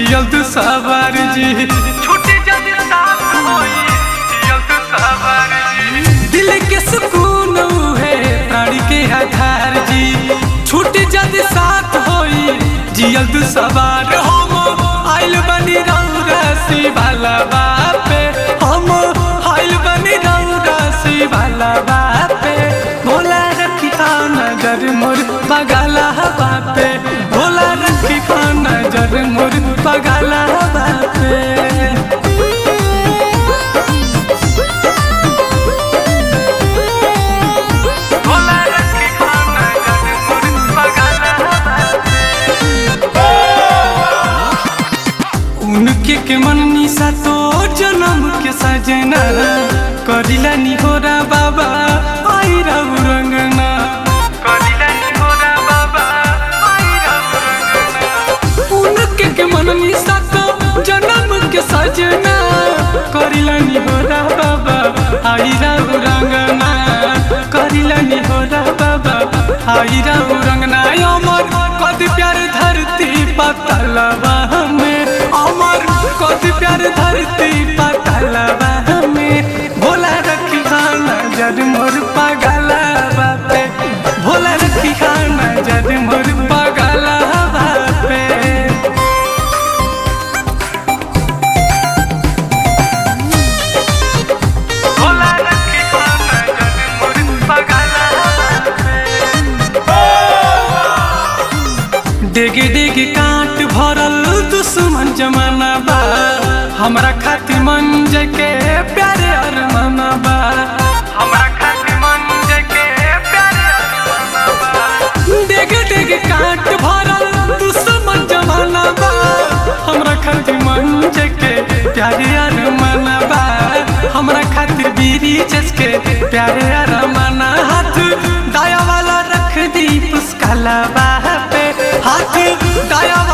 जियल तू सवार जी छुट्टी जब साथ होई जियल तू सवार जी दिल के सुकून है प्राणी के आधार जी छुट्टी जब साथ होई जियल तू सवार हम आइल बनी रौरसी वाला बापे हम आइल बनी रौरसी वाला बापे भोला रखी नजर मोर बगला बापे भोला रखी नजर मोर बगला बापे भोला रखी नजर मोर बगला उनके के मन निशा तो जन्म के सजना करिला निहोरा बाबा आई रहु रंगना करिला निहोरा बाबा आई रहु रंगना उनके के मन निशा तो जन्म के सजना करिला निहोरा बाबा आई रहु रंगना करिला निहोरा बाबा आई रहु रंगना अमर कद प्यार धरती पतलवा में अमर कद प्यार धरती पतलवा में भोला रखी खाना जद मोर पगला बापे भोला रखी खाना जद मोर पगला बापे भोला रखी खाना जद मोर पगला डेग डेग काट भरल दुश्मन जमाना बा हमरा खातिर मन के प्यारे अरमाना बा हमरा खातिर मन के प्यारे अरमाना बा डेग डेग काट भरल दुश्मन जमाना बा हमरा खातिर मन के प्यारे अरमाना बा हमरा खातिर बीरी चसके प्यारे अरमाना हाथ दाया वाला रख दी पुस्काला पे हाथ दाया